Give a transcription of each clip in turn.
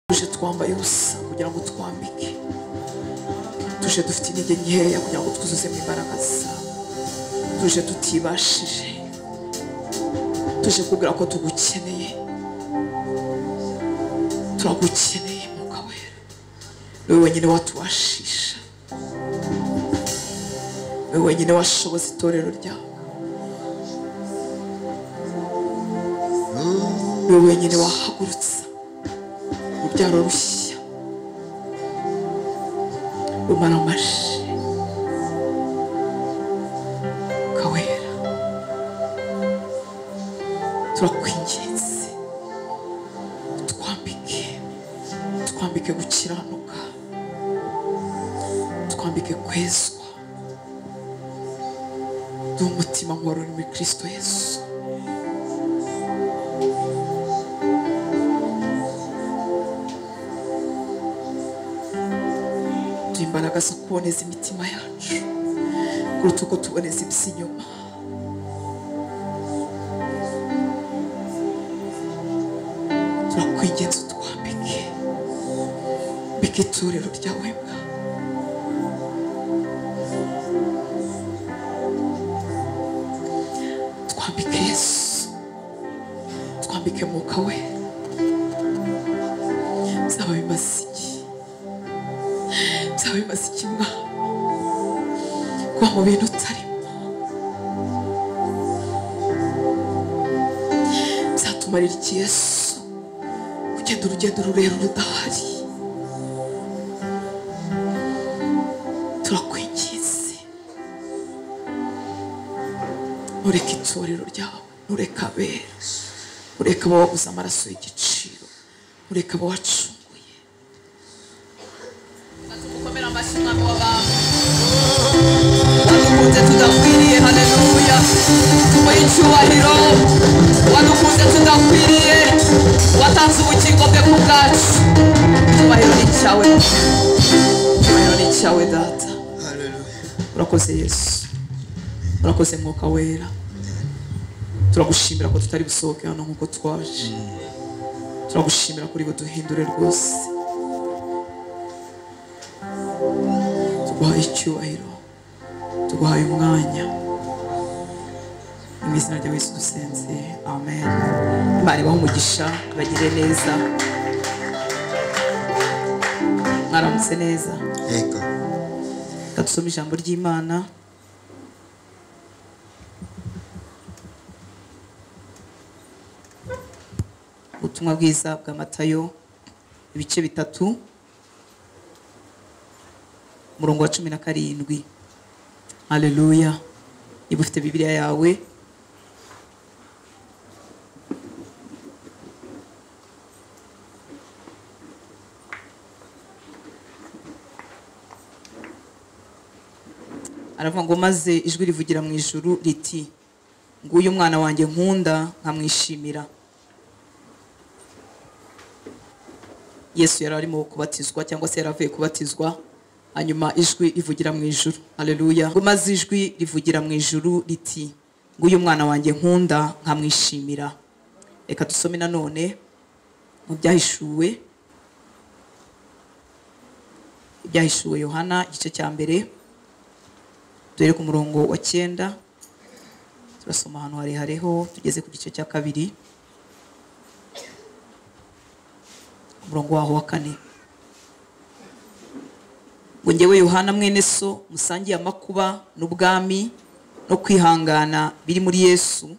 tuje twambaye ubusa kugira ngo twambike tuje dufite intege nkeya kugira ngo twuzuzemo imbaraga zawe tuje tutibashije tuje kubwira ko tugukeneye turagukeneye mwuka wera niwe wenyine watubashisha niwe wenyine washoboza itorero ryawe niwe wenyine wahagurutsa urubyaro rushya rumara amashyi kawera turakwinginze twambike twambike gukiranuka twambike kwezwa duhe umutima nk'uwari uri muri kirisito yesu duhe imbaraga zo kuboneza imitima yacu kuruta uko tuboneza iby'inyuma turakwingenza utwambike mbike itorero ryawe mbwa twambike yesu twambike mwuka we byaba bimaze iki byaba bimaze iki mwana kuba mu bintu utarimo byatumarira iki yesu kugenda urugendo rurerure udahari turakwinginze ntureke itorero ryawe ntureke abera ntureke abo waguze amaraso y'igiciro ntureke abo wacunguye Tugukomera amashyi umwami w'abami wadukunze tudakwiriye haleluya tumuhe icyubahiro wadukunze tudakwiriye watanze ubugingo bwe ku bwacu icyubahiro ni icyawe icyubahiro ni icyawe data urakoze yesu urakoze mwuka wera turagushimira ko tutari busohoke hano nk'uko twaje turagushimira kuri buduhindure rwose tuguhaye icyubahiro tuguhaye umwanya mu izina rya yesu dusenze amen imana ibahe umugisha bagire neza mwaramutse neza Yego. reka dusome ijambo ry'imana ubutumwa bwiza bwa matayo ibice bitatu umurongo wa cumi na karindwi haleluya niba ufite bibiliya yawe aravuga ngo maze ijwi rivugira mu ijuru riti nguyu umwana wanjye nkunda nkamwishimira yesu yari arimo kubatizwa cyangwa se yari avuye kubatizwa hanyuma ijwi rivugira mu ijuru hareruya ngo maze ijwi rivugira mu ijuru riti nguyu umwana wanjye nkunda nkamwishimira reka dusome nanone mu byahishuwe ibyahishuwe yohana igice cya mbere duhere ku murongo wa cyenda turasoma ahantu harehareho tugeze ku gice cya kabiri umurongo waho wa kane ngo ngewe yohana mwene so musangiye amakuba n'ubwami no kwihangana biri muri yesu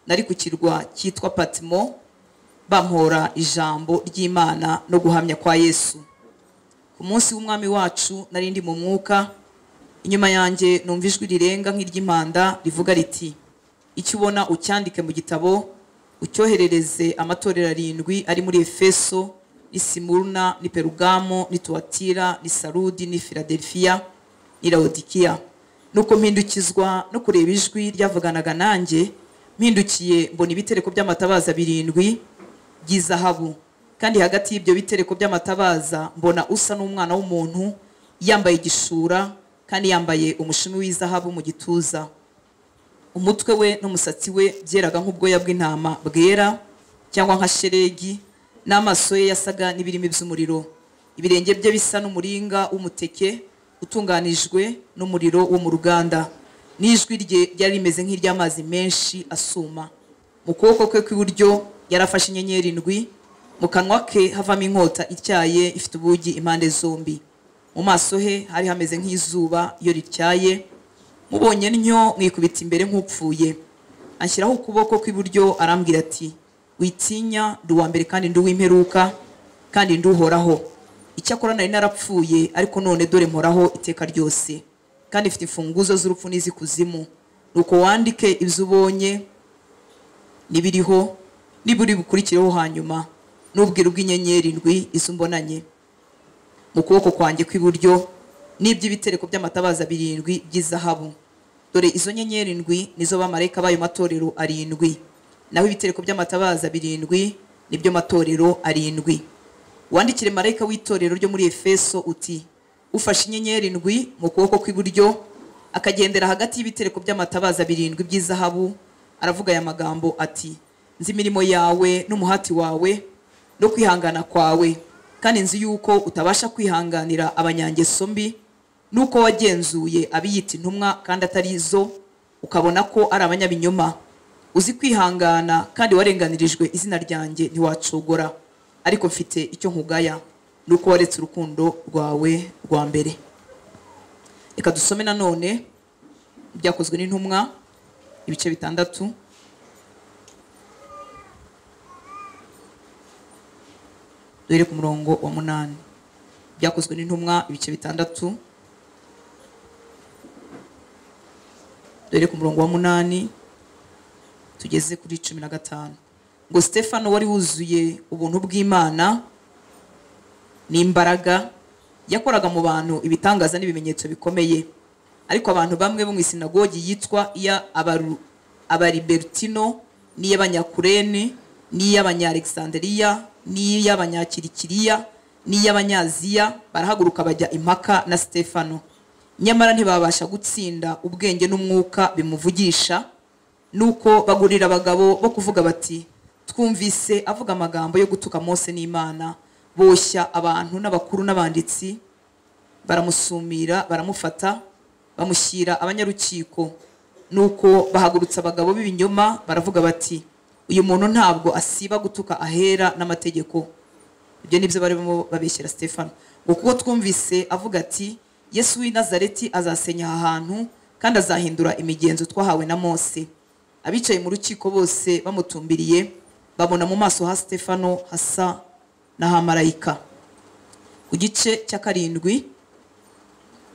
nari ku kirwa cyitwa patimo bampora ijambo ry'imana no guhamya kwa yesu ku munsi w'umwami wacu nari ndi mu mwuka inyuma yanjye numva ijwi rirenga nk'iry'impanda rivuga riti icyo ubona ucyandike mu gitabo ucyoherereze amatorero arindwi ari muri efeso ni simuruna ni perugamo ni tuwatira ni sarudi ni filadelfiya ni lawodikiya nuko mpindukizwa no kureba ijwi ryavuganaga nanjye mpindukiye mbona ibitereko by'amatabaza birindwi by'izahabu kandi hagati y'ibyo bitereko by'amatabaza mbona usa n'umwana w'umuntu yambaye igishura kandi yambaye umushumi w'izahabu mu gituza umutwe we n'umusatsi we byeraga nk'ubwoya bw'intama bwera cyangwa nka sheregi n'amaso ye yasaga n'ibirimi by'umuriro ibirenge bye bisa n'umuringa w'umuteke utunganijwe n'umuriro wo mu ruganda n'ijwi rye ryari rimeze nk'iry'amazi menshi asuma mu kuboko kwe kw'iburyo yari afashe inyenyeri ndwi mu kanwa ke havamo inkota ityaye ifite ubugi impande zombi mu maso he hari hameze nk'izuba iyo rityaye mubonye ntyo mwikubita imbere nk'upfuye anshyiraho ukuboko kw'iburyo arambwira ati witinya ndi uwa mbere kandi ndi uw'imperuka kandi ndi uhoraho icyakora nari narapfuye ariko none dore mporaho iteka ryose kandi ifite imfunguzo z'urupfu n'iz'ikuzimu nuko wandike ibyo ubonye n'ibiriho n'ibiri bukurikireho hanyuma n'ubwira ubw'inyenyeri ndwi izo mbonanye mu kuboko kwanjye kw'iburyo n'iby'ibitereko by'amatabaza birindwi by'izahabu dore izo nyenyeri ndwi nizo bamarayika b'ayo matorero arindwi naho ibitereko by'amatabaza birindwi nibyo matorero arindwi wandikire marayika w'itorero ryo muri efeso uti ufashe inyenyeri ndwi mu kuboko kw'iburyo akagendera hagati y'ibitereko by'amatabaza birindwi by'izahabu aravuga aya magambo ati nzi imirimo yawe n'umuhati wawe no kwihangana kwawe kandi nzi yuko utabasha kwihanganira abanyangeso mbi nuko wagenzuye abiyita intumwa kandi atari zo ukabona ko ari abanyabinyoma uzi kwihangana kandi warenganirijwe izina ryanjye ntiwacogora ariko mfite icyo nkugaya nuko waretse urukundo rwawe rwa mbere reka dusome nanone ibyakozwe n'intumwa ibice bitandatu duhere ku murongo wa munani byakozwe n'intumwa ibice bitandatu duhere ku murongo wa munani tugeze kuri cumi na gatanu ngo stefano wari wuzuye ubuntu bw'imana n'imbaraga yakoraga mu bantu ibitangaza n'ibimenyetso bikomeye ariko abantu bamwe bo mu isinagogi yitwa iya abaru- abariberutino n'iy'abanyakurene n'iy'abanyalegizanderiya n'iy'abanyakirikiriya n'iy'abanyaziya barahaguruka bajya impaka na stefano nyamara ntibabasha gutsinda ubwenge n'umwuka bimuvugisha nuko bagurira abagabo bo kuvuga bati twumvise avuga amagambo yo gutuka mose n'imana boshya abantu n'abakuru n'abanditsi baramusumira baramufata bamushyira abanyarukiko nuko bahagurutsa abagabo b'ibinyoma baravuga bati uyu muntu ntabwo asiba gutuka ahera n'amategeko ibyo ni byo barimo babeshyera stefano ngo kuko twumvise avuga ati yesu w'i nazareti azasenya aha hantu kandi azahindura imigenzo twahawe na mose abicaye mu rukiko bose bamutumbiriye babona mu maso ha stefano hasa n'aha marayika ku gice cya karindwi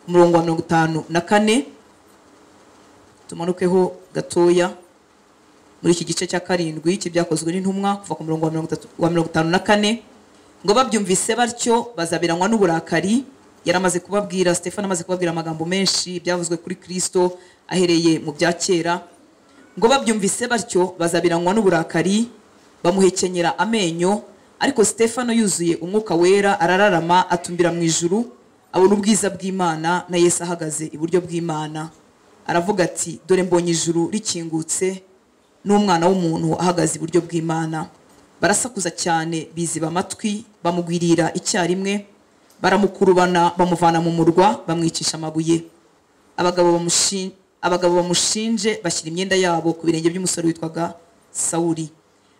umurongo wa mirongo itanu na kane tumanukeho gatoya muri iki gice cya karindwi cy'ibyakozwe n'intumwa kuva ku murongo wa mirongo itatu- wa mirongo itanu na kane ngo babyumvise batyo bazabiranywa n'uburakari yari amaze kubabwira stefano amaze kubabwira amagambo menshi byavuzwe kuri kristo ahereye mu bya kera ngo babyumvise batyo bazabiranywa n'uburakari bamuhekenyera amenyo ariko stefano yuzuye umwuka wera arararama atumbira mu ijuru abona ubwiza bw'imana na yesu ahagaze iburyo bw'imana aravuga ati dore mbonye ijuru rikingutse n'umwana w'umuntu ahagaze iburyo bw'imana barasakuza cyane biziba amatwi bamugwirira icyarimwe baramukurubana bamuvana mu murwa bamwicisha amabuye abagabo bamushin- abagabo bamushinje bashyira imyenda yabo ku birenge by'umusore witwaga sawuli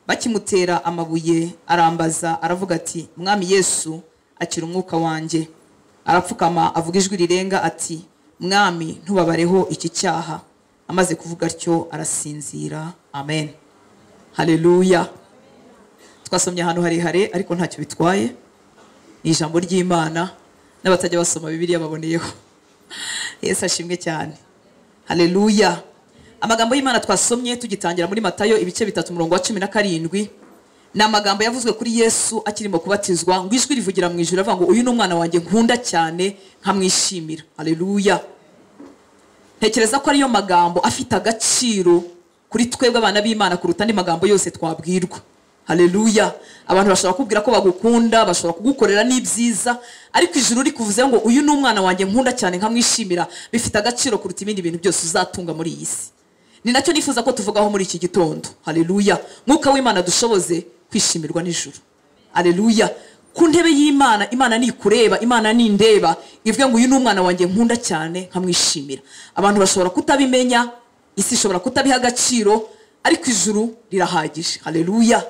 bakimutera amabuye arambaza aravuga ati mwami yesu akira umwuka wanjye arapfukama avuga ijwi rirenga ati mwami ntubabareho iki cyaha amaze kuvuga atyo arasinzira amen haleluya twasomye ahantu harehare ariko ntacyo bitwaye ni ijambo ry'imana n'abatajya basoma bibiliya baboneyeho yesu ashimwe cyane haleluya amagambo y'imana twasomye tugitangira muri matayo ibice bitatu umurongo wa cumi na karindwi ni amagambo yavuzwe kuri yesu akirimo kubatizwa ngo ijwi rivugira mu ijoro avuga ngo uyu ni umwana wanjye nkunda cyane nkamwishimira haleluya ntekereza ko ariyo magambo afite agaciro kuri twebwe abana b'imana kuruta andi magambo yose twabwirwa haleluya abantu bashobora kubwira ko bagukunda bashobora kugukorera n'ibyiza ariko ijuru rikuvuze ngo uyu ni umwana wanjye nkunda cyane nkamwishimira bifite agaciro kuruta ibindi bintu byose uzatunga muri iyi si ni nacyo nifuza ko tuvugaho muri iki gitondo haleluya mwuka w'imana dushoboze kwishimirwa n'ijuru aleluya ku ntebe y'imana imana nikureba imana nindeba ivuga ngo uyu ni umwana wanjye nkunda cyane nkamwishimira abantu bashobora kutabimenya isi ishobora kutabiha agaciro ariko ijuru rirahagije haleluya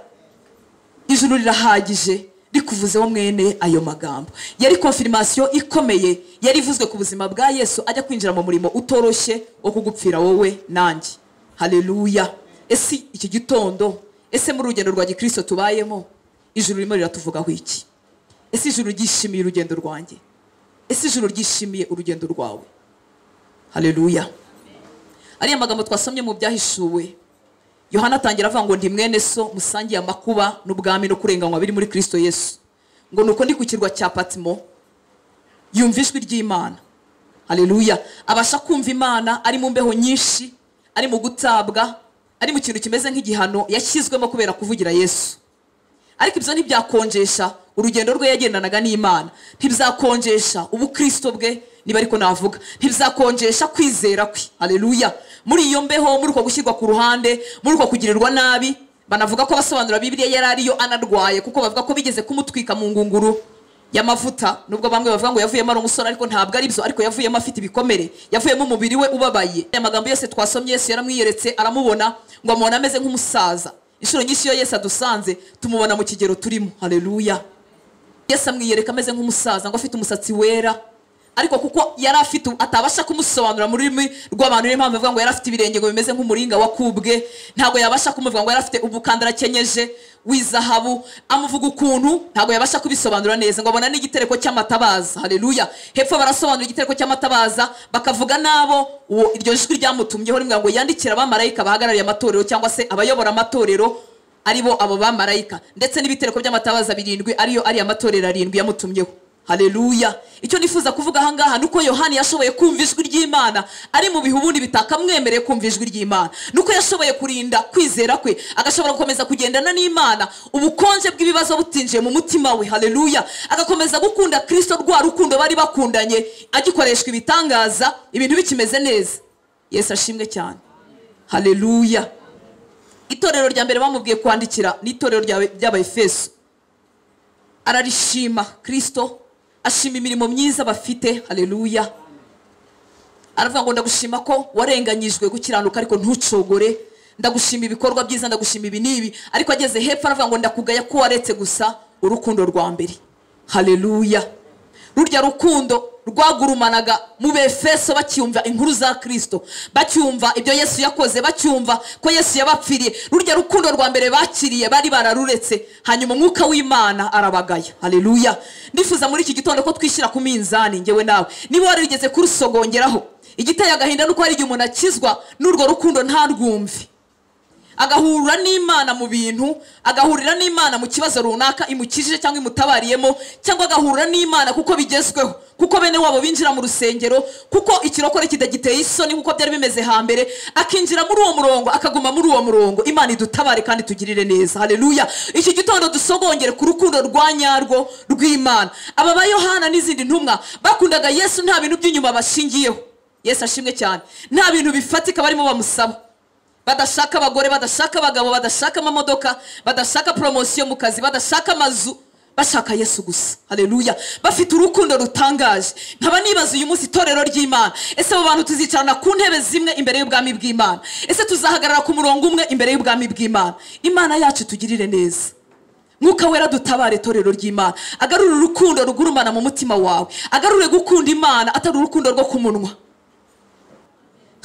ijuru rirahagije rikuvuzeho mwene ayo magambo yari konfirimasiyo ikomeye yari ivuzwe ku buzima bwa yesu ajya kwinjira mu murimo utoroshye wo kugupfira wowe nanjye haleluya ese iki gitondo ese muri urugendo rwa gikirisito tubayemo ijuru ririmo riratuvugaho iki ese ijuru ryishimiye urugendo rwanjye ese ijuru ryishimiye urugendo rwawe haleluya ariya magambo twasomye mu byahishuwe yohana atangira avuga ngo ndi mwene so musangiye amakuba n'ubwami no kurenganywa biri muri kirisito yesu ngo ni uko ndi ku kirwa cya patimo yumva ijwi ry'imana haleluya abasha kumva imana ari mu mbeho nyinshi ari mu gutabwa ari mu kintu kimeze nk'igihano yashyizwemo kubera kuvugira yesu ariko ibyo ntibyakonjesha urugendo rwe yagendanaga n'imana ntibizakonjesha ubukirisito bwe niba ariko navuga ntibizakonjesha kwizera kwe haleluya muri iyo mbeho muri uko gushyirwa ku ruhande muri uko kugirirwa nabi banavuga ko abasobanura bibiliya yari ariyo anarwaye kuko bavuga ko bigeze kumutwika mu ngunguru y'amavuta nubwo bamwe bavuga ngo yavuyemo ari umusore ariko ntabwo ari byo ariko yavuyemo afite ibikomere yavuyemo umubiri we ubabaye aya magambo yose twasomye yesu yaramwiyeretse aramubona ngo amubona ameze nk'umusaza inshuro nyinshi iyo yesu adusanze tumubona mu kigero turimo haleluya yesu amwiyereka ameze nk'umusaza ngo afite umusatsi wera ariko kuko yari afite atabasha kumusobanurira mu rurimi rw'abantu niyo mpamvu ivuga ngo yari afite ibirenge ngo bimeze nk'umuringa wakubwe ntabwo yabasha kumuvuga ngo yari afite umukandara akenyeje w'izahabu amuvuga ukuntu ntabwo yabasha kubisobanura neza ngo abona n'igitereko cy'amatabaza haleluya hepfo barasobanura igitereko cy'amatabaza bakavuga n'abo uwo iryo jwi ryamutumyeho rimwe ngo yandikire abamarayika bahagarariye amatorero cyangwa se abayobora amatorero aribo abo bamarayika ndetse n'ibitereko by'amatabaza birindwi ariyo ariya amatorero arindwi yamutumyeho haleluya icyo nifuza kuvuga ahangaha ni uko yohani yashoboye kumva ijwi ry'imana ari mu bihe ubundi bitakamwemereye kumva ijwi ry'imana ni uko yashoboye kurinda kwizera kwe agashobora gukomeza kugendana n'imana ubukonje bw'ibibazo butinjiye mu mutima we haleluya agakomeza gukunda kirisito rwa rukundo bari bakundanye agikoreshwa ibitangaza ibintu bikimeze neza yesu ashimwe cyane haleluya itorero rya mbere bamubwiye kwandikira ni itorero ry'abayefeso ararishima kirisito ashima imirimo myiza bafite haleluya aravuga ngo ndagushima ko warenganyijwe gukiranuka ariko ntucogore ndagushima ibikorwa byiza ndagushima ibi n'ibi ariko ageze hepfo aravuga ngo ndakugaya ko waretse gusa urukundo rwa mbere haleluya rurya rukundo rwagurumanaga mu befeso bacyumva inkuru za kirisito bacyumva ibyo yesu yakoze bacyumva ko yesu yabapfiriye rurya rukundo rwa mbere bakiriye bari bararuretse hanyuma umwuka w'imana arabagaya haleluya ndifuza muri iki gitondo ko twishyira ku minzani ngewe nawe niba warigeze kurusogongeraho igiteye agahinda nuko hari igihe umuntu akizwa n'urwo rukundo ntarwumve agahura n'imana mu bintu agahurira n'imana mu kibazo runaka imukijije cyangwa imutabariyemo cyangwa agahura n'imana kuko bigezweho kuko bene wabo binjira mu rusengero kuko ikirokore kidagiteye isoni kuko byari bimeze hambere akinjira muri uwo murongo akaguma muri uwo murongo imana idutabare kandi tugirire neza haleluya iki gitondo dusogongere ku rukundo rwa nyarwo rw'imana aba ba yohana n'izindi ntumwa bakundaga yesu nta bintu by'inyuma bashingiyeho yesu ashimwe cyane nta bintu bifatika barimo bamusaba badashaka abagore badashaka abagabo badashaka amamodoka badashaka poromosiyo mu kazi badashaka amazu bashaka yesu gusa haleluya bafite urukundo rutangaje nkaba nibaza uyu munsi itorero ry'imana ese abo bantu tuzicarana ku ntebe zimwe imbere y'ubwami bw'imana ese tuzahagarara ku murongo umwe imbere y'ubwami bw'imana imana yacu tugirire neza mwuka wera dutabare itorero ry'imana agarure urukundo rugurumana mu mutima wawe agarure gukunda imana atari urukundo rwo ku munwa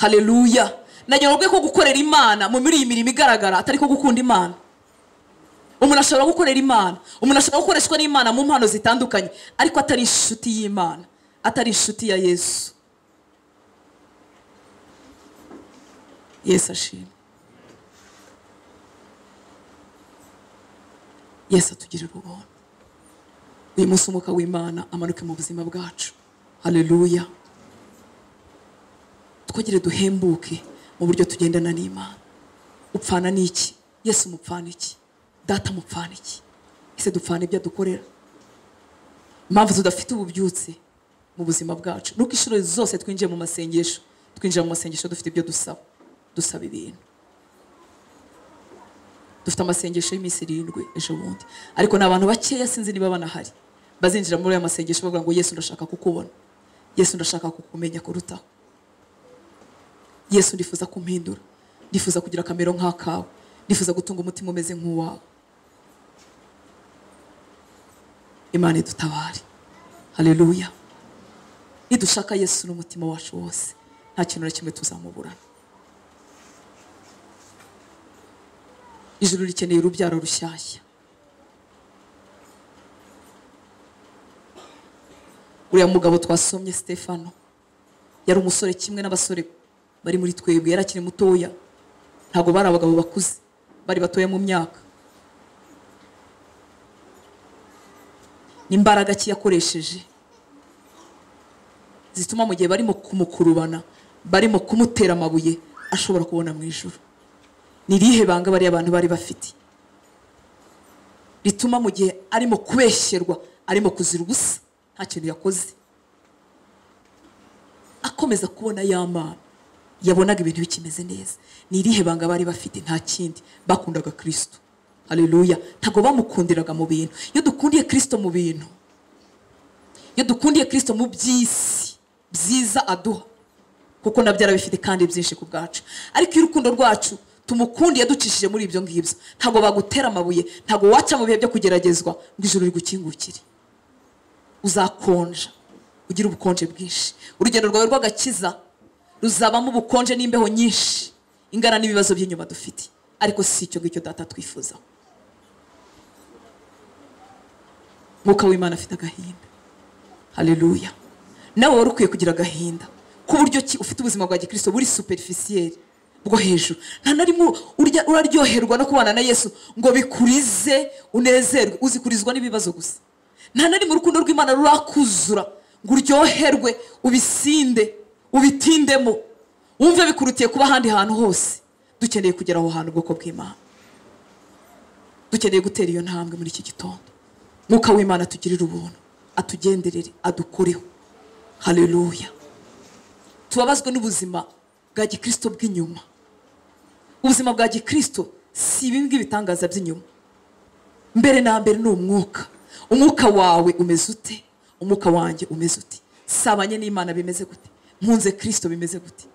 haleluya nagira ko gukorera imana muri iyi mirimo igaragara atari ko gukunda imana umuntu ashobora gukorera imana umuntu ashobora gukoreshwa n'imana mu mpano zitandukanye ariko atari inshuti y'imana atari inshuti ya yesu yesu ashima yesu atugirira ubuntu uyu munsi umwuka w'imana amanuke mu buzima bwacu haleluya twogere duhembuke mu buryo tugendana n'imana upfana n'iki yesu umupfana iki data umupfana iki ese dupfana ibyo adukorera impamvu tudafite ububyutse mu buzima bwacu nuko inshuro zose twinjiye mu masengesho twinjira mu masengesho dufite ibyo dusaba dusaba ibintu dufite amasengesho y'iminsi irindwi ejo bundi ariko ni abantu bakeya sinzi niba banahari bazinjira muri aya masengesho bavuga ngo yesu ndashaka kukubona yesu ndashaka kukumenya kurutaho yesu ndifuza kumpindura ndifuza kugira akamero nk'akawe ndifuza gutunga umutima umeze nk'uwawe imana idutabare hareruya nidushaka yesu n'umutima wacu wose nta kintu na kimwe tuzamuburana ijuru rikeneye urubyaro rushyashya uriya mugabo twasomye stefano yari umusore kimwe n'abasore bari muri twebwe yari akiri mutoya ntabwo bari abagabo bakuze bari batoya mu myaka n'imbaraga ki yakoresheje zituma mu gihe barimo kumukurubana barimo kumutera amabuye ashobora kubona mu ijoro ni irihe banga bariya abantu bari bafite rituma mu gihe arimo kubeshyerwa arimo kuzira ubusa nta kintu yakoze akomeza kubona ya mana yabonaga ibintu bikimeze neza ni irihe banga bari bafite nta kindi bakundaga kirisito hareruya ntabwo bamukundiraga mu bintu iyo dukundiye kirisito mu bintu iyo dukundiye kirisito mu by'isi byiza aduha kuko nabyo arabifite kandi byinshi ku bwacu ariko iyo urukundo rwacu tumukundiye ducishije muri ibyo ngibyo ntabwo bagutera amabuye ntabwo waca mu bihe byo kugeragezwa ngo ijuru rigukingukire uzakonja ugire ubukonje bwinshi urugendo rwawe rw'agakiza ruzabamo ubukonje n'imbeho nyinshi ingana n'ibibazo by'inyuma dufite ariko si icyo ngicyo data twifuzaho mwuka w'imana afite agahinda hareruya nawe wari ukwiye kugira agahinda ku buryo ki ufite ubuzima bwa gikirisito buri superifisiyeri bwo hejuru nta na rimwe urya- uraryoherwa no kubana na yesu ngo bikurize unezerwe uzikurizwa n'ibibazo gusa nta na rimwe urukundo rw'imana rurakuzura ngo uryoherwe ubisinde ubitindemo wumve bikurutiye kuba ahandi hantu hose dukeneye kugera aho hantu ubwoko bw'imana dukeneye gutera iyo ntambwe muri iki gitondo mwuka w'imana atugirire ubuntu atugenderere adukoreho hareruya tubabazwe n'ubuzima bwa gikirisito bw'inyuma ubuzima bwa gikirisito si ibi ngibi bitangaza by'inyuma mbere na mbere ni umwuka umwuka wawe umeze ute umwuka wanjye umeze ute sabanye n'imana bimeze gute nkunze kirisito bimeze gute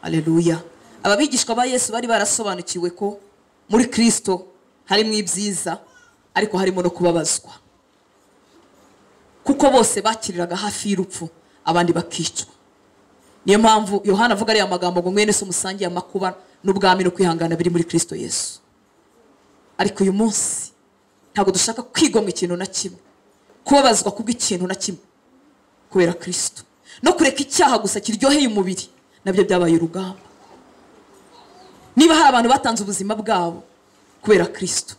aleluya ababigishwa ba yesu bari barasobanukiwe ko muri kirisito harimo ibyiza ariko harimo no kubabazwa kuko bose bakiriraga hafi y'urupfu abandi bakicwa niyo mpamvu yohana avuga ariya magambo ngo mwene se umusangiye amakuba n'ubwami no kwihangana biri muri kirisito yesu ariko uyu munsi ntabwo dushaka kwigomwa ikintu na kimwe kubabazwa kubw'ikintu na kimwe kubera kirisito no kureka icyaha gusa kiryoheye umubiri nabyo byabaye urugamba niba hari abantu batanze ubuzima bwabo kubera kirisito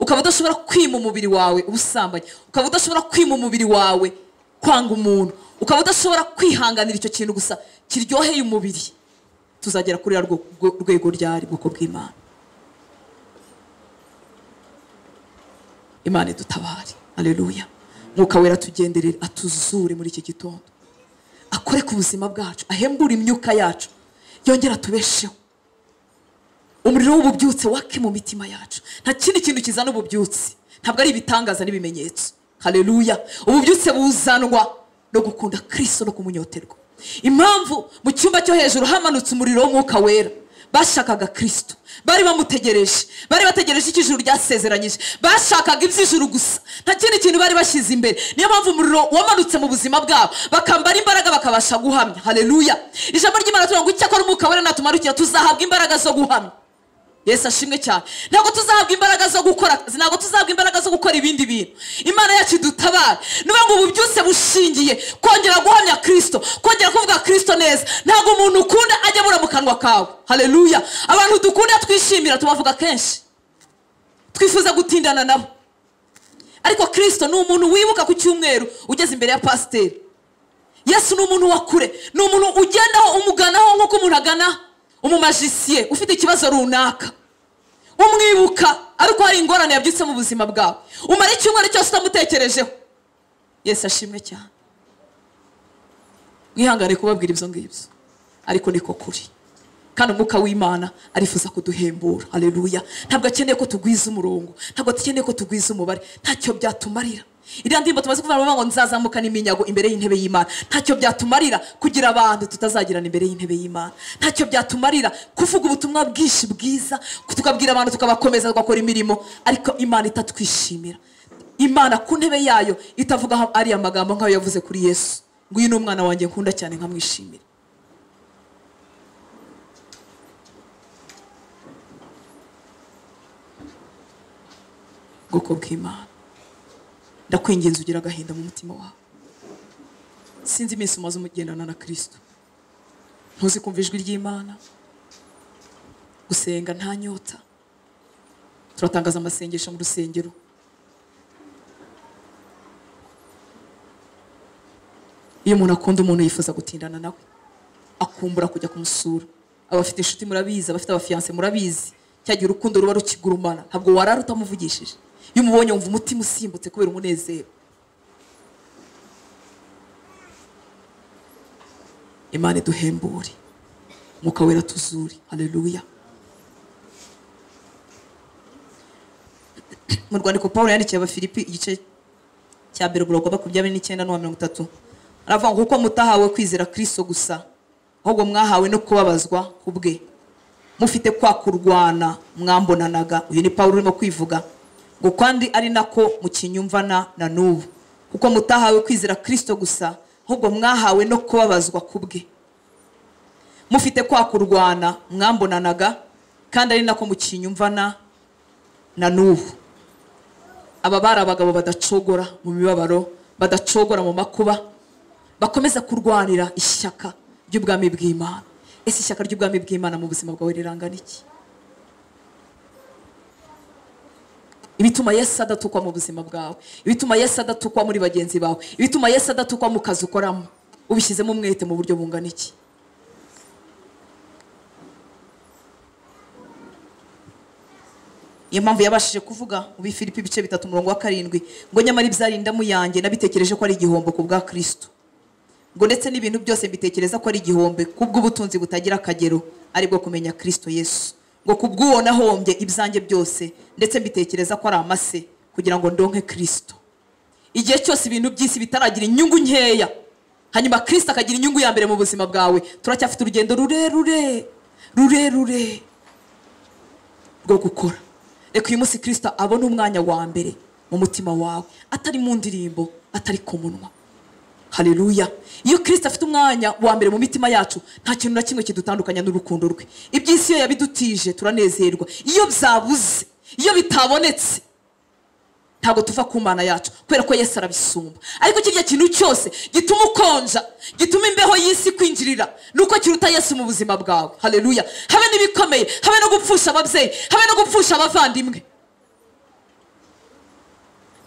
ukaba udashobora kwima umubiri wawe ubusambanyi ukaba udashobora kwima umubiri wawe kwanga umuntu ukaba udashobora kwihanganira icyo kintu gusa kiryoheye umubiri tuzagera kuri ruriya rwo- rwo- rwego ryari bwoko bw'imana imana idutabare aleluya mwuka wera atugenderere atuzure muri iki gitondo akore ku buzima bwacu ahembure imyuka yacu yongere atubesheho umuriro w'ububyutse wake mu mitima yacu nta kindi kintu kizana ububyutse ntabwo ari ibitangaza n'ibimenyetso hareruya ububyutse buzanwa no gukunda kirisito no kumunyoterwa impamvu mu cyumba cyo hejuru hamanutse umuriro w'umwuka wera bashakaga kirisito bari bamutegereje bari bategereje icyo ijuru ryasezeranyije bashakaga iby'ijuru gusa nta kindi kintu bari bashyize imbere niyo mpamvu umuriro wamanutse mu buzima bwabo bakambara imbaraga bakabasha guhamya hareruya ijambo ry'imana tuvuga ngo icyakora umwuka wera natumarukira tuzahabwa imbaraga zo guhamya yesu ashimwe cyane ntabwo tuzahabwa imbaraga zo gukora ntabwo tuzahabwa imbaraga zo gukora ibindi bintu imana yacu idutabare niyo ngo ubu byose bushingiye kongera guhamya kirisito kongera kuvuga kirisito neza ntabwo umuntu ukunda ajya abura mu kanwa kawe hareruya abantu dukunda twishimira tubavuga kenshi twifuza gutindana nabo ariko kirisito ni umuntu wibuka ku cyumweru ugeze imbere ya pasiteri yesu ni umuntu wa kure ni umuntu ugendaho umuganaho nk'uko umuntu agana umumajisiye ufite ikibazo runaka umwibuka ariko hari ingorane yabyutse mu buzima bwawe umara icyumweru cyose utamutekerejeho yesu ashimwe cyane mwihangane kubabwira ibyo ngibyo ariko niko kuri kandi umwuka w'imana arifuza kuduhembura hareruya ntabwo akeneye ko tugwiza umurongo ntabwo akeneye ko tugwiza umubare ntacyo byatumarira iriya ndirimbo tumaze kuvuga baravuga ngo nzazamukana iminyago imbere y'intebe y'imana ntacyo byatumarira kugira abantu tutazagirana imbere y'intebe y'imana ntacyo byatumarira kuvuga ubutumwa bwinshi bwiza tukabwira abantu tukabakomeza tugakora imirimo ariko imana itatwishimira imana ku ntebe yayo itavuga aho ariya magambo nk'ayo yavuze kuri yesu ngo uyu ni umwana wanjye nkunda cyane nkamwishimira ubwoko bw'imana ndakwinginze ugira agahinda mu mutima wawe sinzi iminsi umaze umugendana na kirisito ntuzi kumva ijwi ry'imana gusenga nta nyota turatangaza amasengesho mu rusengero iyo umuntu akunda umuntu yifuza gutindana nawe akumbura kujya kumusura abafite inshuti murabizi abafite abafiyanse murabizi cyagihe urukundo ruba rukigurumana ntabwo warara utamuvugishije iyo umubonye wumva umutima usimbutse kubera umunezero imana iduhembure umwuka wera tuzuri hareruya mu rwandiko paul yandikiye abafilipi igice cya mbere umurongo makumyabiri n'icyenda n'uwa mirongo itatu aravuga ngo kuko mutahawe kwizera kirisito gusa ahubwo mwahawe no kubabazwa ku bwe mufite kwa kurwana mwambonanaga uyu ni paul urimo kwivuga ngo kandi ari nako mukinyumvana na n'ubu kuko mutahawe kwizera kirisito gusa ahubwo mwahawe no kubabazwa ku bwe mufite kwa kurwana mwambonanaga kandi ari nako mukinyumvana na n'ubu aba bari abagabo badacogora mu mibabaro badacogora mu makuba bakomeza kurwanira ishyaka ry'ubwami bw'imana ese ishyaka ry'ubwami bw'imana mu buzima bwawe rirangana iki ibituma yesu adatukwa mu buzima bwawe ibituma yesu adatukwa muri bagenzi bawe ibituma yesu adatukwa mu kazi ukoramo ubishyizemo umwete mu buryo bungana iki iyo mpamvu yabashije kuvuga mu bifilipi ibice bitatu umurongo wa karindwi ngo nyamara ibyarindamu yanjye nabitekereje ko ari igihombo ku bwa kirisito ngo ndetse n'ibintu byose mbitekereza ko ari igihombe kubw'ubutunzi butagira akagero aribwo kumenya kirisito yesu ngo kubw'uwo nahombye ibyanjye byose ndetse mbitekereza ko ari amase kugira ngo ndonke kirisito igihe cyose ibintu by'isi bitaragira inyungu nkeya hanyuma kirisito akagira inyungu ya mbere mu buzima bwawe turacyafite urugendo rurerure rurerure rwo gukora reka uyu munsi kirisito abone umwanya wa mbere mu mutima wawe atari mu ndirimbo atari ku munwa hareruya iyo kirisita afite umwanya wa mbere mu mitima yacu nta kintu na kimwe kidutandukanya n'urukundo rwe iby'isi iyo yabidutije turanezerwa iyo byabuze iyo bitabonetse ntabwo tuva ku mana yacu kubera ko yesu arabisumba ariko kirya kintu cyose gituma ukonja gituma imbeho y'isi kwinjirira ni uko kiruta yesu mu buzima bwawe hareruya habe n'ibikomeye habe no gupfusha ababyeyi habe no gupfusha abavandimwe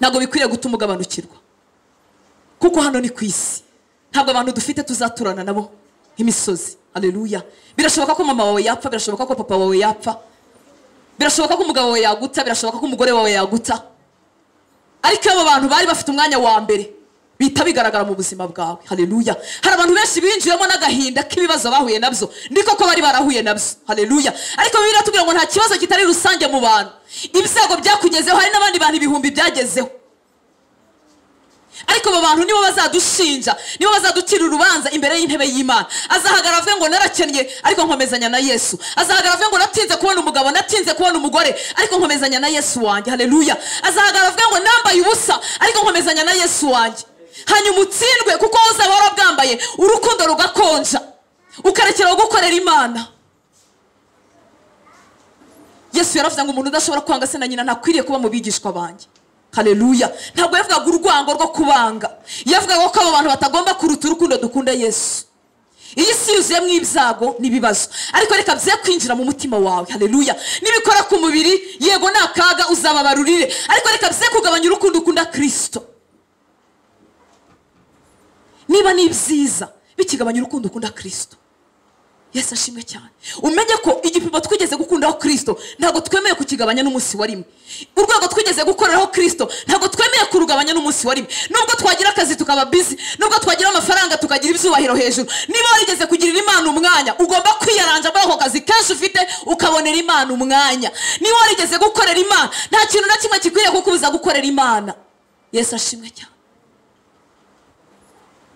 ntabwo bikwiriye gutuma ugabanukirwa kuko hano ni ku isi ntabwo abantu dufite tuzaturana nabo nk'imisozi aleluya birashoboka ko mama wawe yapfa birashoboka ko papa wawe yapfa birashoboka ko umugabo wawe yaguta birashoboka ko umugore wawe yaguta ariko abo bantu bari bafite umwanya wa mbere bihita bigaragara mu buzima bwawe hareruya hari abantu benshi binjiyemo n'agahinda k'ibibazo bahuye nabyo ni koko bari barahuye nabyo hareruya ariko bibiri tubwira ngo nta kibazo kitari rusange mu bantu ibyago byakugezeho hari n'abandi bantu ibihumbi byagezeho ariko abo bantu nibo bazadushinja nibo bazaducira urubanza imbere y'intebe y'imana azahagara avuge ngo narakennye ariko nkomezanya na yesu azahagara avuge ngo natinze kubona umugabo natinze kubona umugore ariko nkomezanya na yesu wanjye hareruya azahagara avuge ngo nambaye ubusa ariko nkomezanya na yesu wanjye hanyuma utsindwe kuko uzaba warabwambaye urukundo rugakonja ukarekeraho gukorera imana yesu yaravuze ngo umuntu udashobora kwanga se na nyina ntakwiriye kuba mu bigishwa banjye hareruya ntabwo yavugaga urwango rwo kubanga yavugaga ko abo bantu batagomba kuruta urukundo dukunda yesu iyi si yuzuyemo ibyago n'ibibazo ariko reka bye kwinjira mu mutima wawe hareruya nibikora ku mubiri yego ni akaga uzababarurire ariko reka bye kugabanya urukundo ukunda kirisito niba ni byiza bikigabanya urukundo ukunda kirisito yesu ashimwe cyane umenye ko igipimo twigeze gukundaho kirisito ntabwo twemeye kukigabanya n'umunsi wa rimwe urwego twigeze gukoreraho kirisito ntabwo twemeye kurugabanya n'umunsi wa rimwe nubwo twagira akazi tukaba bizi nubwo twagira amafaranga tukagira ibyubahiro hejuru niba warigeze kugirira imana umwanya ugomba kwiyaranja muri ako kazi kenshi ufite ukabonera imana umwanya niba warigeze gukorera imana nta kintu na kimwe gikwiriye kukubuza gukorera imana yesu ashimwe cyane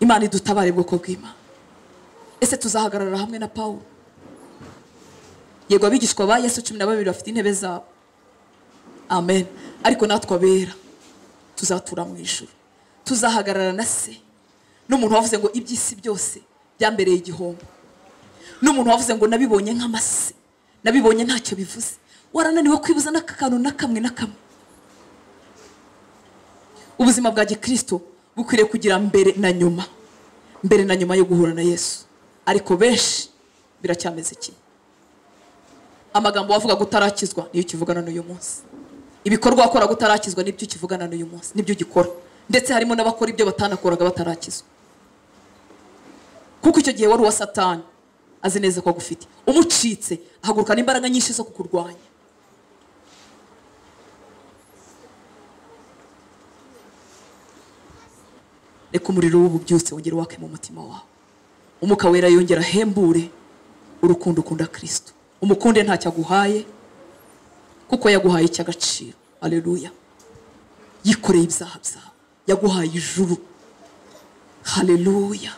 imana idutabare bwoko bw'imana ese tuzahagarara hamwe na paul yego abigishwa ba yesu cumi na babiri bafite intebe zabo amen ariko natwe abera tuzatura mu ijoro tuzahagarara na se n'umuntu wavuze ngo iby'isi byose byambereye igihombo n'umuntu wavuze ngo nabibonye nk'amase nabibonye ntacyo bivuze warananiwe kwibuza n'akakantu na kamwe na kamwe ubuzima bwa gikirisito bukwiriye kugira mbere na nyuma mbere na nyuma yo guhura na yesu ariko benshi biracyameze kimwe amagambo wavugaga utarakizwa niyo ukivugana n'uyu munsi ibikorwa wakoraga utarakizwa nibyo ukivugana n'uyu munsi nibyo ugikora ndetse harimo n'abakora ibyo batanakoraga batarakizwa kuko icyo gihe wari uwa satani azi neza ko agufite umucitse ahagurukana imbaraga nyinshi zo kukurwanya reka umuriro w'ububyutse wongere wake mu mutima wawe umwuka wera yongera ahembure urukundo ukunda kirisito umukunde ntacyo aguhaye kuko yaguhaye icy'agaciro hareruya yikoreye ibyaha byawe yaguhaye ijuru hareruya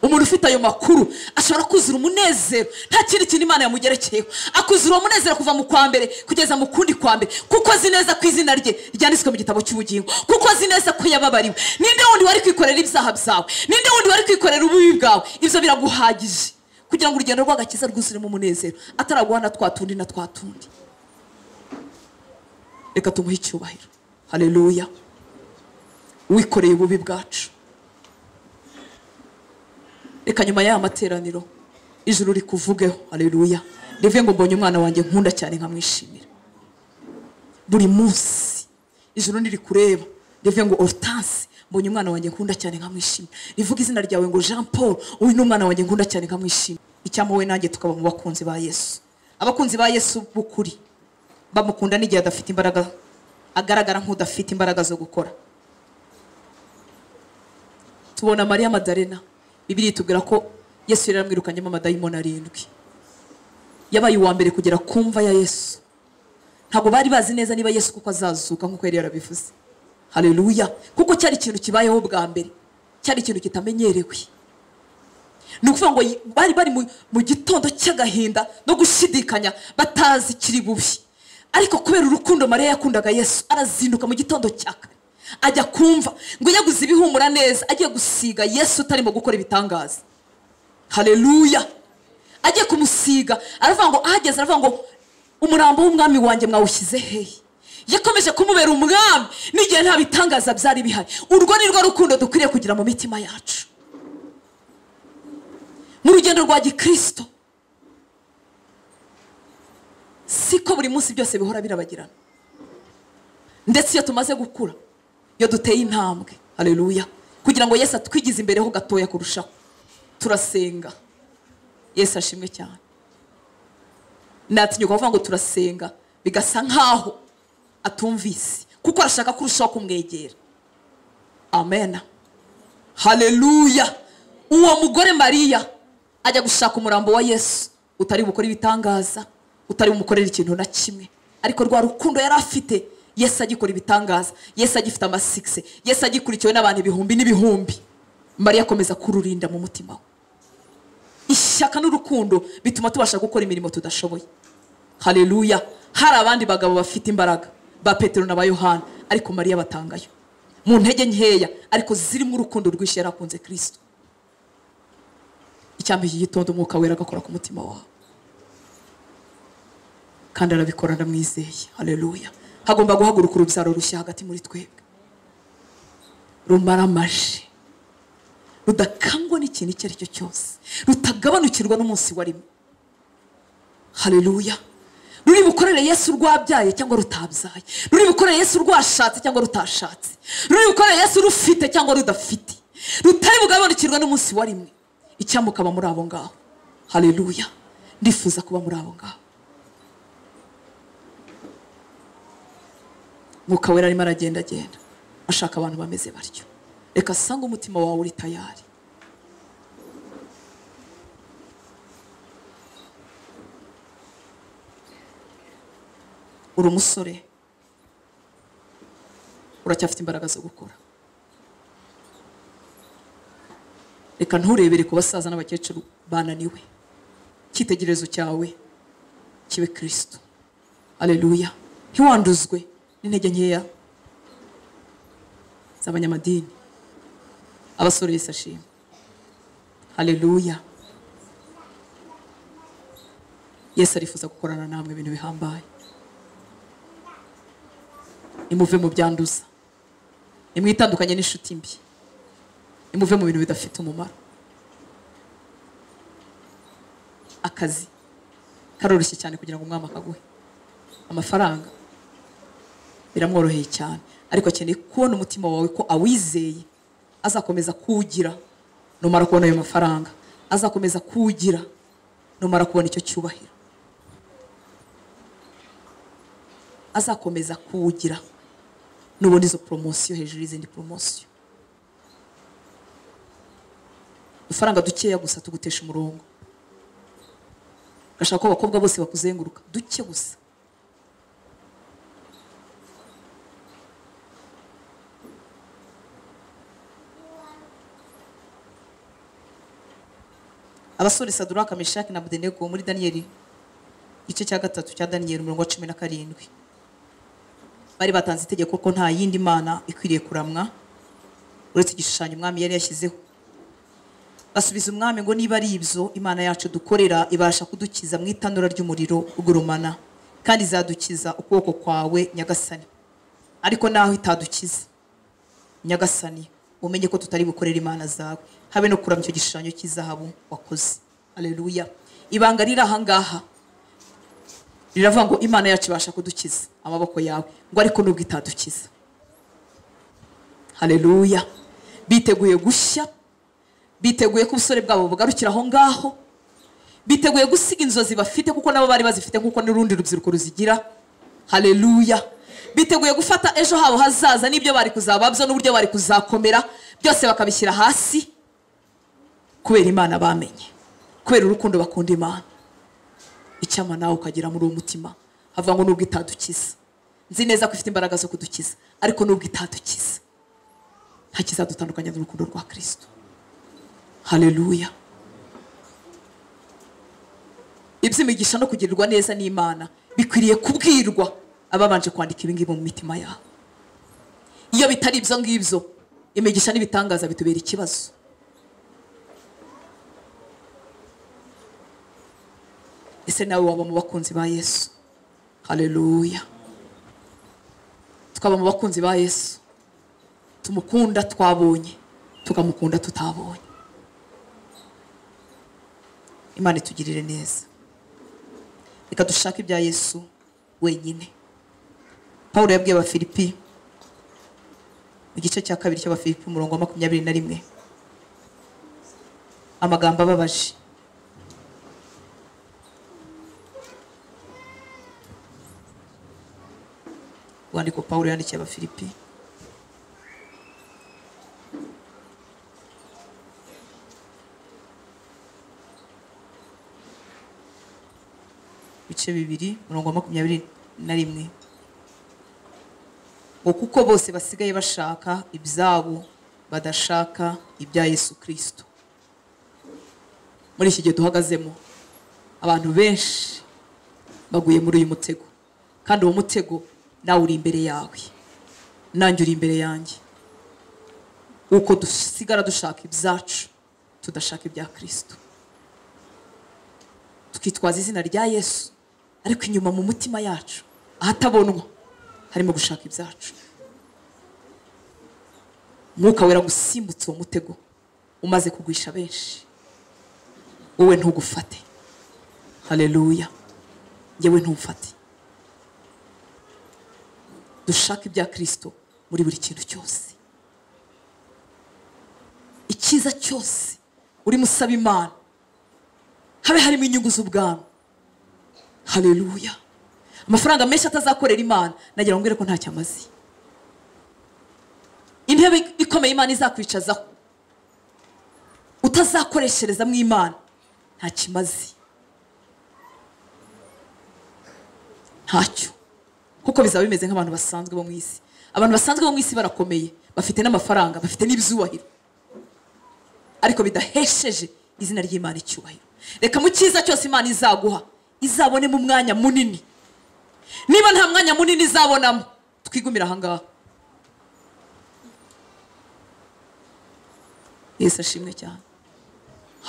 umuntu ufite ayo makuru ashobora kuzura umunezero nta kindi kintu imana yamugerekeyeho akuzura uwo munezero kuva mu kwa mbere kugeza mu kundi kwa mbere kuko azi neza ko izina rye ryanditswe mu gitabo cy'ubugingo kuko azi neza ko yababariwe ninde wundi wari kwikorera ibyaha byawe ninde wundi wari kwikorera ububi bwawe ibyo biraguhagije kugira ngo urugendo rw'agakiza rwuzuremo umunezero ataraguha na twa tundi na twa tundi reka tumuhe icyubahiro hareruya wikoreye ububi bwacu reka nyuma y'aya materaniro ijuru rikuvugeho hareruya rivuye ngo mbonye umwana wanjye nkunda cyane nkamwishimira buri munsi ijuru ntirikureba rivuye ngo orutansi mbonye umwana wanjye nkunda cyane nkamwishimira rivuga izina ryawe ngo jean paul uyu ni umwana wanjye nkunda cyane nkamwishimira icyampa wowe nanjye tukaba mu bakunzi ba yesu abakunzi ba yesu b'ukuri bamukunda n'igihe adafite imbaraga agaragara nk'udafite imbaraga zo gukora tubona mariya madarena bibiri tubwira ko yesu yari yaramwirukanyemo amadayimoni arindwi yabaye uwa mbere kugera ku mva ya yesu ntabwo bari bazi neza niba yesu kuko azazuka nk'uko yari yarabivuze hareruya kuko cyari ikintu kibayeho bwa mbere cyari ikintu kitamenyerewe ni ukuvuga ngo bari bari mu gitondo cy'agahinda no gushidikanya batazi kiri bubi ariko kubera urukundo mariya yakundaga yesu arazinduka mu gitondo cya kare ajya kumva ngo yaguze ibihumura neza agiye gusiga yesu utarimo gukora ibitangaza hareruya agiye kumusiga aravuga ngo ahageze aravuga ngo umurambo w'umwami wanjye mwawushyize hehe yakomeje kumubera umwami n'igihe nta bitangaza byari bihari urwo ni rwo rukundo dukwiriye kugira mu mitima yacu mu rugendo rwa gikirisito siko buri munsi byose bihora birabagirana ndetse iyo tumaze gukura iyo duteye intambwe hareruya kugira ngo yesu atwigize imbere ho gatoya kurushaho turasenga yesu ashimwe cyane natinyuka kuvuga ngo turasenga bigasa nkaho atumvise kuko arashaka kurushaho kumwegera amena hareruya uwo mugore mariya ajya gushaka umurambo wa yesu utari bukore ibitangaza utari bumukorere ikintu na kimwe ariko rwa rukundo yari afite yesu agikora ibitangaza yesu agifite amasikisi yesu agikurikiwe n'abantu ibihumbi n'ibihumbi mariya akomeza kururinda mu mutima we ishyaka n'urukundo bituma tubasha gukora imirimo tudashoboye hareruya hari abandi bagabo bafite imbaraga ba petero na ba yohana ariko mariya batangayo mu ntege nkeya ariko zirimo urukundo rwinshi yari akunze kirisito icyambi iki gitondo umwuka wera agakora ku mutima wawe kandi arabikora ndamwizeye hareruya hagomba guhaguruka urubyaro rushya hagati muri twebwe rumaramaje rudakangwa n'ikintu icyo ari cyo cyose rutagabanukirwa n'umunsi wa rimwe hareruya ruri bukorere yesu rwabyaye cyangwa rutabyaye ruri bukorere yesu rwashatse cyangwa rutashatse ruri bukorere yesu rufite cyangwa rudafite rutari bugabanukirwa n'umunsi wa rimwe icyamukaba muri abo ngabo haleluya ndifuza kuba muri abo ngabo mwuka wera arimo aragendagenda ashaka abantu bameze batyo reka asange umutima wawe uri tayari uri umusore uracyafite imbaraga zo gukora reka nturebere ku basaza n'abakecuru bananiwe icyitegererezo cyawe kibe kirisito aleluya ntiwanduzwe n'intege nkeya z'abanyamadini abasore yesu ashima aleluya yesu arifuza gukorana namwe ibintu bihambaye nimuve mu byanduza nimwitandukanye n'inshuti mbi nimuve mu bintu bidafite umumaro akazi karoroshye cyane kugira ngo umwami akaguhe amafaranga biramworoheye cyane ariko akeneye kubona umutima wawe ko awizeye azakomeza kuwugira numara kubona ayo mafaranga azakomeza kuwugira numara kubona icyo cyubahiro azakomeza kuwugira nubona izo poromosiyo hejuru y'izindi poromosiyo udufaranga dukeya gusa tugutesha umurongo gashaka ko abakobwa bose bakuzenguruka duke gusa abasore saduraka meshaki na budenego muri daniyeli igice cya gatatu cya daniyeli umurongo wa cumi na karindwi bari batanze itegeko ko nta yindi mana ikwiriye kuramwa uretse igishushanyo umwami yari yashyizeho basubiza umwami ngo niba ari ibyo imana yacu dukorera ibasha kudukiza mu itanura ry'umuriro ugurumana kandi izadukiza ukuboko kwawe nyagasani ariko naho itadukiza nyagasani umenye ko tutari gukorera imana zawe habe no kuramya icyo gishushanyo cy'izahabu wakoze aleluya ibanga riri ahangaha riravuga ngo imana yacu ibasha kudukiza amaboko yawe ngo ariko nubwo itadukiza haleluya biteguye gushya biteguye ko ubusore bwabo bugarukira aho ngaho biteguye gusiga inzozi bafite kuko nabo bari bazifite nk'uko n'urundi rubyiruko ruzigira haleluya biteguye gufata ejo habo hazaza n'ibyo bari kuzaba byo n'uburyo bari kuzakomera byose bakabishyira hasi kubera imana bamenye kubera urukundo bakunda imana icyama nawe ukagera muri uwo mutima havuga ngo nubwo itadukiza nzi neza ko ifite imbaraga zo kudukiza ariko nubwo itadukiza nta kizadutandukanya n'urukundo rwa kirisito haleluya iby'imigisha no kugirirwa neza n'imana bikwiriye kubwirwa ababanje kwandika ibingibi mu mitima yabo iyo bitari ibyo ngibyo imigisha n'ibitangaza bitubera ikibazo ese nawe waba mu bakunzi ba yesu haleluya twaba mu bakunzi ba yesu tumukunda twabonye tukamukunda tutabonye imana itugirire neza reka dushake ibya yesu wenyine paul yabwiye abafilipi igice cya kabiri cy'abafilipi umurongo wa makumyabiri na rimwe amagambo ababaje urwandiko paul yandikiye abafilipi ibice bibiri mirongo makumyabiri na rimwe ngo kuko bose basigaye bashaka ibyabo badashaka ibya yesu kirisito muri iki gihe duhagazemo abantu benshi baguye muri uyu mutego kandi uwo mutego nawe uri imbere yawe nanjye uri imbere yanjye uko dusigara dushaka ibyacu tudashaka ibya kirisito tukitwaza izina rya yesu ariko inyuma mu mutima yacu ahatabonwa harimo gushaka ibyacu umwuka wera gusimbutse uwo mutego umaze kugwisha benshi wowe ntugufate hareruya yewe ntumfate dushaka ibya kirisito muri buri kintu cyose icyiza cyose urimo usaba imana habe harimo inyungu z'ubwami hareruya amafaranga menshi atazakorera imana nagira ngo mbwire ko ntacyo amaze intebe ikomeye imana izakwicazaho utazakoresherezamo imana ntacyo imaze ntacyo kuko bizaba bimeze nk'abantu basanzwe bo mu isi abantu basanzwe bo mu isi barakomeye bafite n'amafaranga bafite n'ibyubahiro ariko bidahesheje izina ry'imana icyubahiro reka mu cyiza cyose imana izaguha izabonemo umwanya munini niba nta mwanya munini izabonamo twigumire ahangaha yesu ashimwe cyane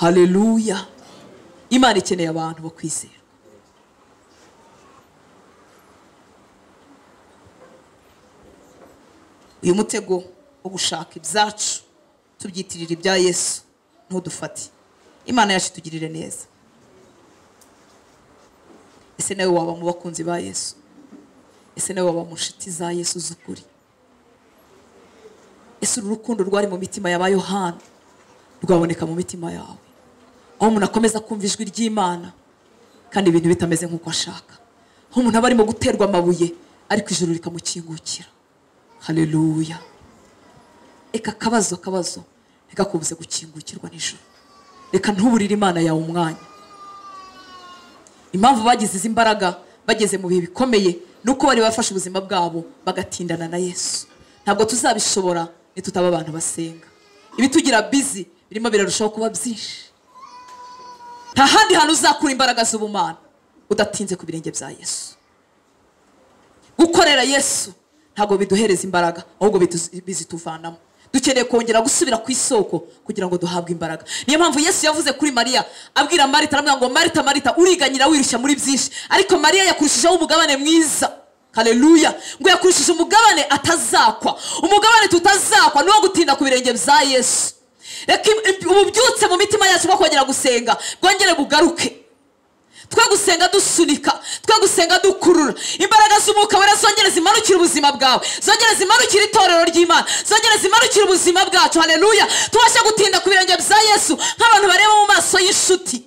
hareruya imana ikeneye abantu bo kwizera uyu mutego wo gushaka ibyacu tubyitirira ibya yesu ntudufate imana yacu itugirire neza ese nawe waba mu bakunzi ba yesu ese nawe waba mu nshuti za yesu z'ukuri ese uru rukundo rwari mu mitima ya ba yohana rwaboneka mu mitima yawe aho umuntu akomeza kumva ijwi ry'imana kandi ibintu bitameze nk'uko ashaka aho umuntu aba arimo guterwa amabuye ariko ijuru rikamukingukira hareruya reka akabazo akabazo ntikakubuze gukingukirwa nijoro reka ntuburire imana yawe umwanya impamvu bagize izi mbaraga bageze mu bihe bikomeye ni uko bari bafashe ubuzima bwabo bagatindana na yesu ntabwo tuzabishobora nitutaba abantu basenga ibitugira bizi birimo birarushaho kuba byinshi nta handi hantu uzakura imbaraga z'ubumana udatinze ku birenge bya yesu gukorera yesu ntabwo biduhereza imbaraga ahubwo bitu- bizituvanamo dukeneye kongera gusubira ku isoko kugira ngo duhabwe imbaraga niyo mpamvu yesu yavuze kuri mariya abwira marita aramubwira ngo marita marita uriganyira wirushya muri byinshi ariko mariya yakurushijeho umugabane mwiza hareruya ngo yakurishije umugabane atazakwa umugabane tutazakwa ni uwo gutinda ku birenge bya yesu reka im- ububyutse mu mitima yacu bwo kongera gusenga bwongere bugaruke twe gusenga dusunika twe gusenga dukurura imbaraga z'umwuka wera zongere zimanukire ubuzima bwawe zongere zimanukire itorero ry'imana zongere zimanukire ubuzima bwacu hareruya tubashe gutinda ku birenge bya yesu nk'abantu bareba mu maso y'inshuti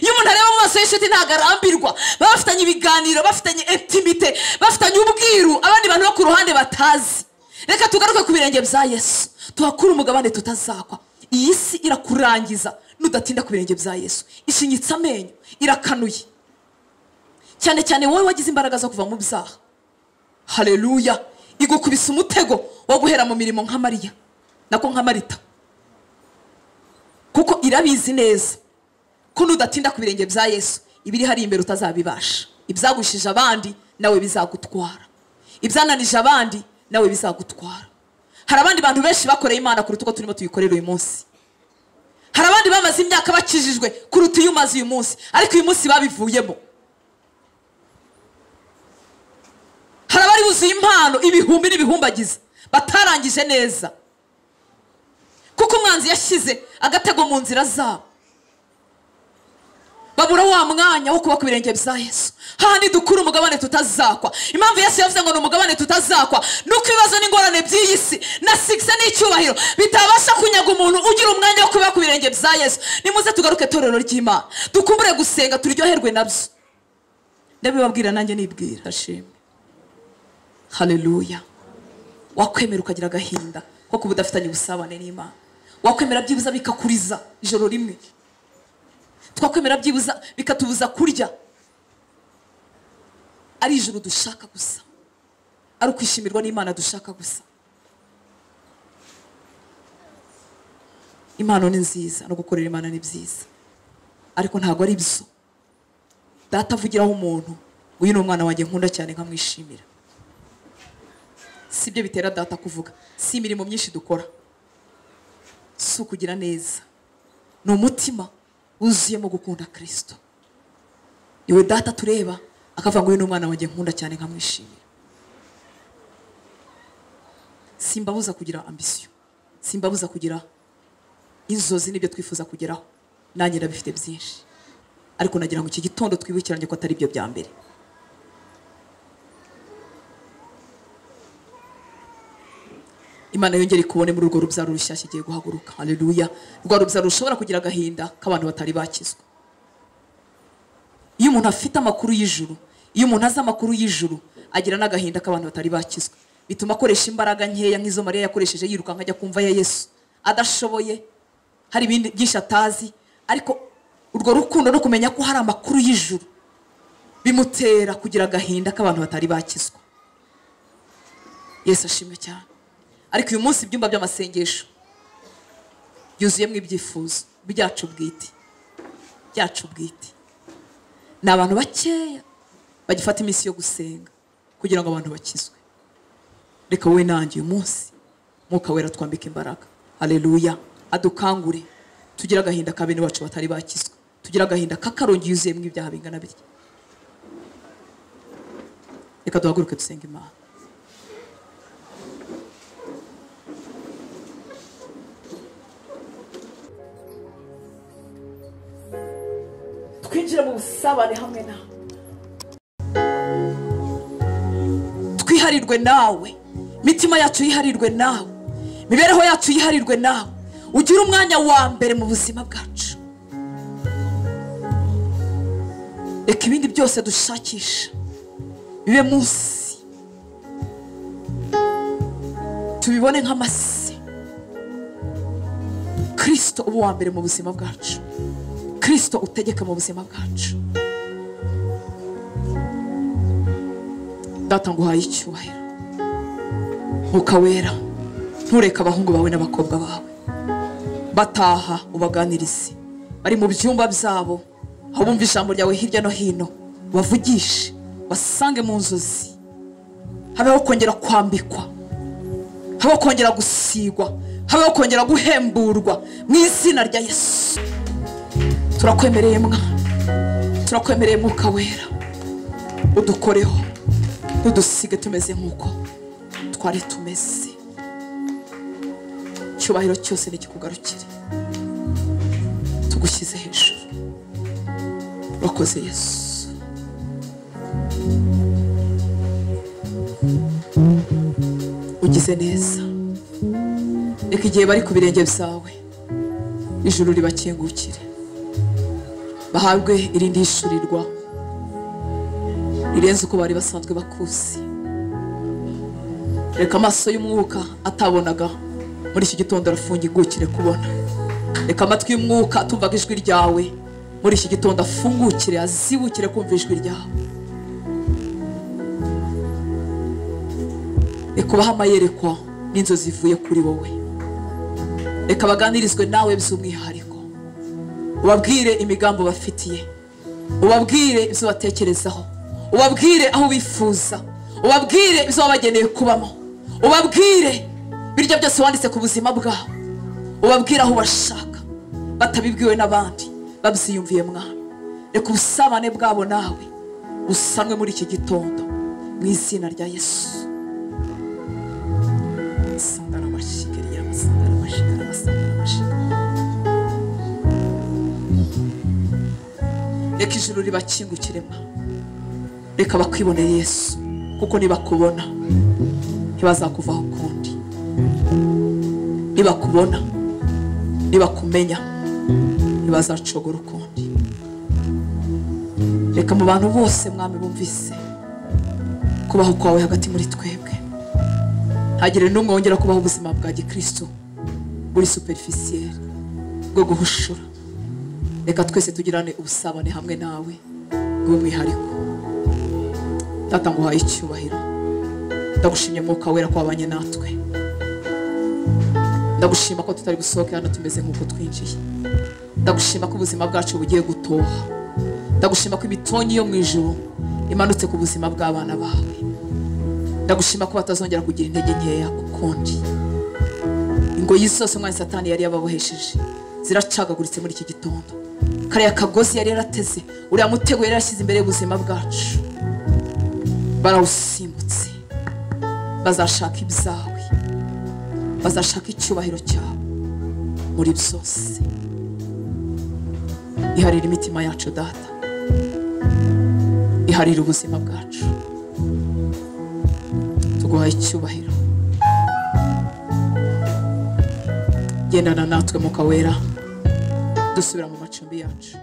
iyo umuntu areba mu maso y'inshuti ntabwo arambirwa baba bafitanye ibiganiro bafitanye intimite bafitanye ubwiru abandi bantu bo ku ruhande batazi reka tugaruke ku birenge bya yesu tuhakure umugabane tutazakwa iyi si irakurangiza nudatinda ku birenge bya yesu ishinyitse amenyo irakanuye cyane cyane wowe wagize imbaraga zo kuva mu byaha hareruya igukubise umutego wo guhera mu mirimo nka mariya nako nka marita kuko irabizi neza ko nudatinda ku birenge bya yesu ibiri hari imbere utazabibasha ibyagushije abandi nawe bizagutwara ibyananije abandi nawe bizagutwara hari abandi bantu benshi bakoreye imana kuruta uko turimo tuyikorera uyu munsi hari abandi bamaze imyaka bakijijwe kuruta iyo umaze uyu munsi ariko uyu munsi babivuyemo hari abari buzuye impano ibihumbi n'ibihumbagiza batarangije neza kuko umwanzi yashyize agatego mu nzira zabo babura wa mwanya wo kuba ku birenge bya yesu hahandi dukura umugabane tutazakwa impamvu yesu yavuze ngo ni umugabane tutazakwa ni uko ibibazo n'ingorane by'iyi si na sigise n'icyubahiro bitabasha kunyaga umuntu ugira umwanya wo kuba ku birenge bya yesu nimuze tugaruke itorero ry'imana dukumbure gusenga turyoherwe nabyo ndabibabwira nanjye nibwira ashimwe hareruya wakwemera ukagira agahinda ko kuba udafitanye ubusabane n'imana wakwemera byibuza bikakuriza ijoro rimwe twakwemera byibuza bikatubuza kurya ari ijoro dushaka gusa ari ukwishimirwa n'imana dushaka gusa impano ni nziza no gukorera imana ni byiza ariko ntabwo ari byo data avugiraho umuntu ngo uyu ni umwana wanjye nkunda cyane nkamwishimira si byo bitera data kuvuga si imirimo myinshi dukora si ukugira neza ni umutima wuzuyemo gukunda kirisito niwe data tureba akavuga ngo uyu ni umwana wanjye nkunda cyane nkamwishimira simbabuza kugira ambisiyo simbabuza kugira inzozi n'ibyo twifuza kugeraho nanjye ndabifite byinshi ariko nagira ngo iki gitondo twibukiranye ko atari byo bya mbere imana yongere ikubone muri urwo rubyaro rushyashya igiye guhaguruka hareruya rwa rubyaro rushobora kugira agahinda k'abantu batari bakizwa umuntu afite amakuru y'ijuru iyo umuntu azi amakuru y'ijuru agira n'agahinda k'abantu batari bakizwa bituma akoresha imbaraga nkeya nk'izo mariya yakoresheje yirukanka ajya kumva ya yesu adashoboye hari ibindi byinshi atazi ariko urwo rukundo no kumenya ko hari amakuru y'ijuru bimutera kugira agahinda k'abantu batari bakizwa yesu ashimwe cyane ariko uyu munsi ibyumba by'amasengesho byuzuyemo ibyifuzo byacu bwite byacu bwite ni abantu bakeya bagifata iminsi yo gusenga kugira ngo abantu bakizwe reka wowe nanjye uyu munsi mwuka wera twambike imbaraga hareruya adukangure tugire agahinda ka bene bacu batari bakizwa tugire agahinda k'akarongi yuzuyemo ibyaha bingana bitya reka duhaguruke dusenge imana twinjire mu busabane hamwe nawe twiharirwe nawe imitima yacu yiharirwe nawe imibereho yacu yiharirwe nawe ugire umwanya wa mbere mu buzima bwacu reka ibindi byose dushakisha bibe munsi tubibone nk'amase kirisito uba uwa mbere mu buzima bwacu kirisito utegeka mu buzima bwacu data nguhaye icyubahiro nkuka wera ntureke abahungu bawe n'abakobwa bawe bataha ubaganirize bari mu byumba byabo aho bumva ijambo ryawe hirya no hino bavugishe basange mu nzozi habeho kongera kwambikwa habeho kongera gusigwa habeho kongera guhemburwa mu izina rya yesu turakwemereye mwana turakwemereye mwuka wera udukoreho ntudusige tumeze nk'uko twari tumeze icyubahiro cyose nikikugarukire tugushyize hejuru urakoze yesu ugize neza reka igihe bari ku birenge byawe ijuru ribakingukire bahabwe irindi hishurirwa rirenze uko bari basanzwe bakuzi reka amaso y'umwuka atabonaga muri iki gitondo arafungingukire kubona reka amatwi y'umwuka atumvaga ijwi ryawe muri iki gitondo afungukire azibukire kumva ijwi ryawe reka ubahe amayerekwa n'inzozi zivuye kuri wowe reka baganirizwe nawe by'umwihariko ubabwire imigambi bafitiye ubabwire ibyo batekerezaho ubabwire aho bifuza ubabwire ibyo wabageneye kubamo ubabwire birya byose wanditse ku buzima bwabo ubabwire aho bashaka batabibwiwe n'abandi babyiyumviye mwana reka ubusabane bwabo nawe busanwe muri iki gitondo mu izina rya yesu Sandara mashikiriya, sandara mashikara, sandara mashikara. reka ijuru ribakingukire mwana reka bakwibonera yesu kuko nibakubona ntibazakuvaho ukundi nibakubona nibakumenya ntibazacogora ukundi reka mu bantu bose mwami bumvise kubaho kwawe hagati muri twebwe ntagire n'umwe wongera kubaho ubuzima bwa gikristo buri superifisiyeri bwo guhushura reka twese tugirane ubusabane hamwe nawe bw'umwihariko data nguhaye icyubahiro ndagushimye mwuka wera ko wabanye natwe ndagushima ko tutari gusohoka hano tumeze nk'uko twinjiye ndagushima ko ubuzima bwacu bugiye gutoha ndagushima ko imitonyi yo mu ijuru imanutse ku buzima bw'abana bawe ndagushima ko batazongera kugira intege nkeya ukundi ingoyi zose umwanya satani yari yababohesheje ziracagaguritse muri iki gitondo kariya kagozi yari yarateze uriya mutego yari yarashyize imbere y'ubuzima bwacu barawusimbutse bazashaka ibyawe bazashaka icyubahiro cyawe muri byose iharira imitima yacu data iharira ubuzima bwacu tuguhaye icyubahiro gendana natwe muka wera dusubira mu macumbi yacu